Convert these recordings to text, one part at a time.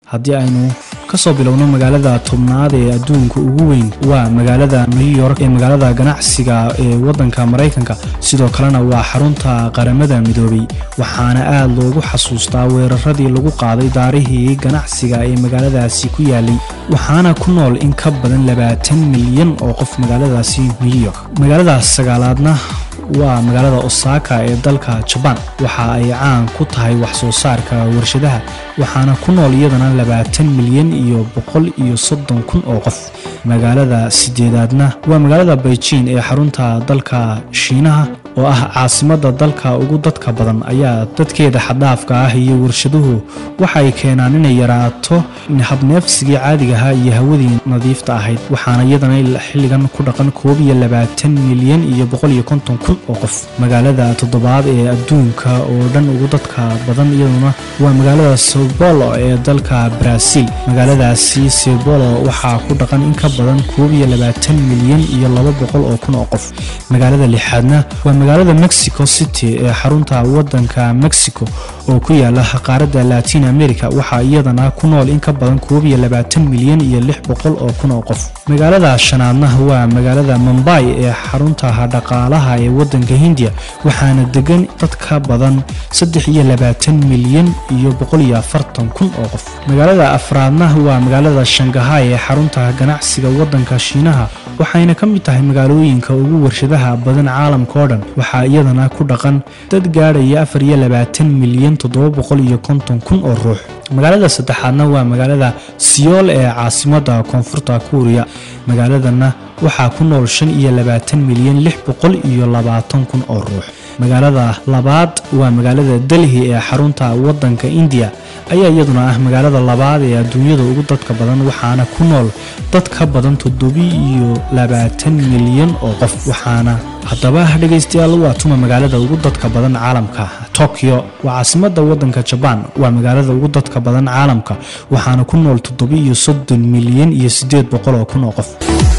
haddii aynu kasoo bilowno magaalada tobnaad ee adduunka ugu weyn waa magaalada new york ee magaalada ganacsiga ee wadanka maraykanka sidoo kalena waa xarunta qaramada midoobay waxaana aad loogu xasuustaa weeraradii lagu qaaday daarihii ganacsiga ee magaaladaasi ku yaalay waxaana ku nool in ka badan labaatan milyan oo qof magaaladaasi new york magaaladaas sagaalaadna waa magaalada osaka ee dalka jabaan waxa ay caan ku tahay wax soo saarka warshadaha waxaana ku nool iyadana labaatan milyan iyo boqol iyo soddon kun oo qof magaalada sideedaadna waa magaalada beijing ee xarunta dalka shiinaha oo ah caasimada dalka ugu dadka badan ayaa dadkeeda xadhaafka ah iyo warshaduhu waxay keenaan inay yaraato habneefsigii caadigaha iyo hawadii nadiifta ahayd waxaana iyadana xilligan ku dhaqan koob iyo labaatan milyan iyo boqol iyo konton kun oo qof magaalada toddobaad ee adduunka oo dhan ugu dadka badan iyaduna waa magaalada sebolo ee dalka brazil magaaladaasi sebolo waxaa ku dhaqan in ka badan koob iyo labaatan milyan iyo laba boqol oo kun oo qof magaalada lixaadna waa magaalada mexico city ee xarunta wadanka mexico oo ku yaala qaaradda latin america waxaa iyadana ku nool in ka badan koob iyo labaatan milyan iyo lix boqol oo kun oo qof magaalada shanaadna waa magaalada mumbai ee xarunta dhaqaalaha ee wadanka hindiya waxaana degan dad ka badan saddex iyo labaatan milyan iyo boqol iyo afartan kun oo qof magaalada afraadna waa magaalada shangahay ee xarunta ganacsiga wadanka shiinaha waxayna ka mid tahay magaalooyinka ugu warshadaha badan caalamka oo dhan waxaa iyadana ku dhaqan dad gaadhaya afar iyo labaatan milyan toddoba boqol iyo konton kun oo ruux magaalada saddexaadna waa magaalada siyool ee caasimada koonfurta kuuriya magaaladana waxaa ku nool shan iyo labaatan milyan lix boqol iyo labaatan kun oo ruux magaalada labaad waa magaalada delhi ee xarunta wadanka indiya ayaa iyaduna ah magaalada labaad ee adduunyada ugu dadka badan waxaana ku nool dad ka badan toddobi iyo labaatan milyan oo qof waxaana haddaba dhegaystayaal waa tuma magaalada ugu dadka badan caalamka tokyo waa caasimada wadanka jabaan waa magaalada ugu dadka badan caalamka waxaana ku nool toddobi iyo soddon milyan iyo siddeed boqol oo kun oo qof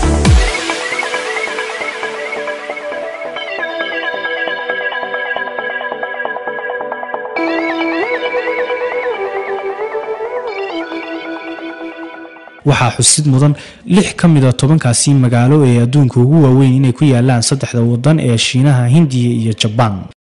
waxaa xusid mudan lix ka mida tobankaasi magaalo ee adduunka ugu waaweyn inay ku yaalaan saddexda wadan ee shiinaha hindiya iyo jabaan